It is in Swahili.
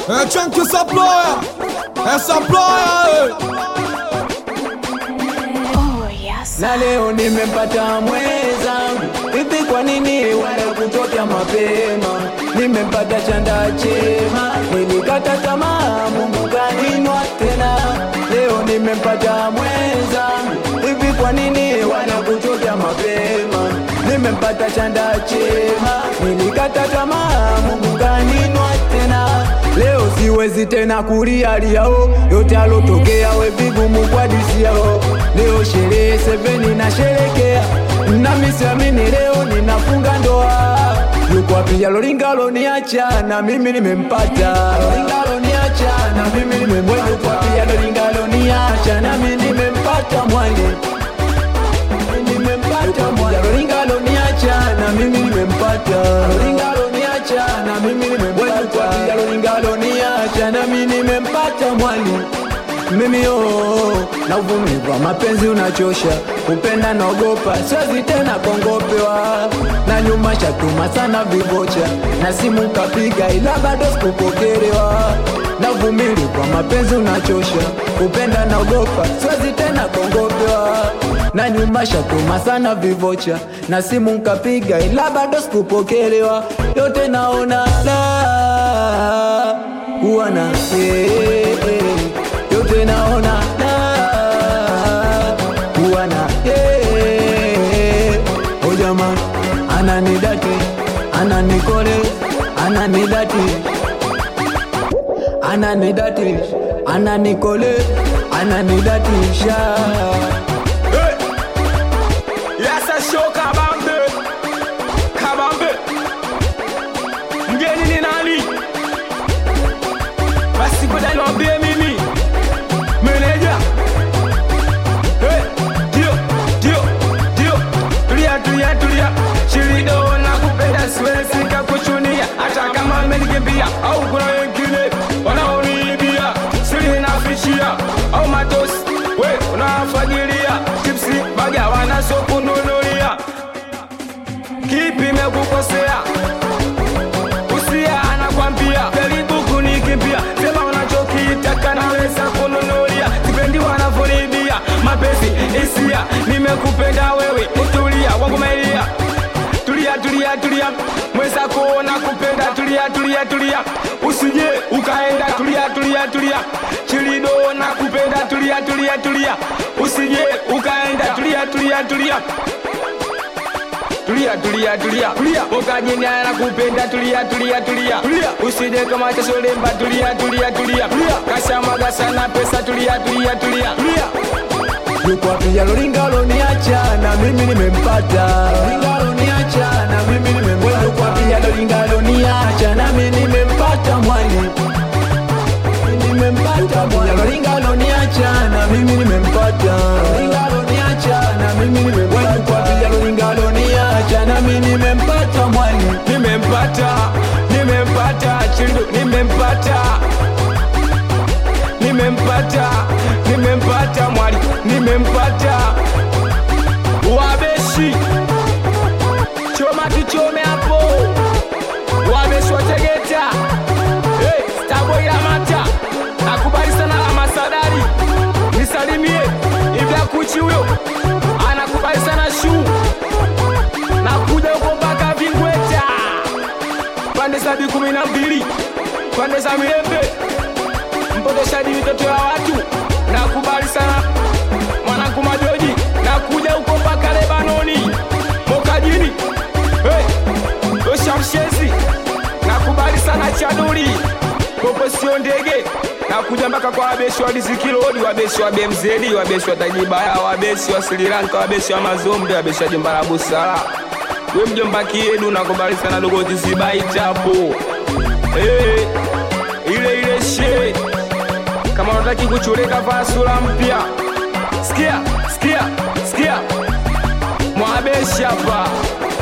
É Chunky Saploya, é Saploya, Oh, yes. na leo nimempata mwenzangu. Hivi kwa nini wala kutokea mapema? Nimempata chanda chema, nilikata tamaa, Mungu kaninwa tena. Leo nimempata mwenzangu. Hivi kwa nini wala kutokea mapema? Nimempata chanda chema, nilikata tamaa, Mungu kaninwa tena. Leo siwezi tena kulialiao yote alotokea, we vigumu kwa disi yao. Leo sherehe seveni na sherekea, nami siamini leo ninafunga ndoa. Yuko wapi Loringa loniacha na mimi nimempata, Loringa loniacha na mimi nimempata. Yuko wapi Loringa loniacha na mimi nimempata mwali nimempata mwana Loringa loniacha na mimi nimempata Loringa loniacha na mimi nimempata Loringa loniacha na mimi nimempata mwali mimi oh, na uvumilivu wa mapenzi unachosha, kupenda naogopa, siwezi tena kongopewa na nyuma shatuma sana vivocha na simu kapiga, ila bado sikupokelewa na uvumilivu wa mapenzi unachosha, kupenda naogopa, siwezi tena kongopewa na nyuma shatuma sana vivocha na simu nkapiga, ila bado sikupokelewa. Yote naona la kuwana eh, eh. yote naona la kuwana eh. O jamani, ananidati ananikole ananidati ananidati ananikole ananidatisha Yasa show kabambe kabambe, mgeni ni nani? Basi ngoja niwaambie mimi meneja. Hey, ndio ndio ndio, tulia tulia tulia, Shirido na kupenda siwezi kakuchunia, hata kama amenikimbia au kuna wengine wanaoniibia siri nafichia au matosi we unafagilia chipsi baga wanasokununulia kipi mekukosea usia anakwambia jaribu kunikimbia sema unachokitaka naweza kununulia sipendi wanavyonibia mapenzi hisia nimekupenda wewe utulia wangu mailia tulia tulia tulia mweza kuona kupenda tulia tulia tulia usije ukaenda tulia tulia tulia chilido na kupenda tulia tulia tulia usije ukaenda tulia tulia tulia tulia tulia tulia tulia ukajina na kupenda tulia tulia tulia tulia usije kama chasolemba tulia tulia tulia tulia kasamaga sana pesa tulia tulia tulia tulia yuko wapi Loringa loniacha na mimi nimempata Loringa loniacha na mimi nimempata yuko wapi Loringa loniacha na mimi nimempata mwali nimempata mwali Loringa loniacha na mimi nimempata Loringa loniacha na mimi nimempata yuko wapi Loringa loniacha na mimi nimempata mwali nimempata nimempata chindo nimempata nimempata nimempata mwali nimempata wabeshi choma tuchome hapo wabeshi wategeta hey, staboilamata akubali sana la masadari nisalimie ibla kuchi huyo anakubali sana shuu nakuja huko mpaka Vingweta, pande za bi kumi na mbili, pande za Mirembe, mpotoshaji mitoto ya watu. Nakubali sana mwanangu Majoji, nakuja huko mpaka Lebanoni, Mokajini, hey, Oshamshezi, nakubali sana Chaduri, popo sio ndege nakuja mpaka kwa wabeshi wa Dizikilodi, wabeshi wa BMZ, wabeshi wa Tajibaya, wabeshi wa Sri Lanka, wabeshi wa Mazombe, wabeshi wa Jomba la Busara. We mjomba kiedu nakubali sana dogo tisibai chapo hey, ile ile she kama unataki kuchureka vaa sura mpya sikia sikia sikia mwabeshi hapa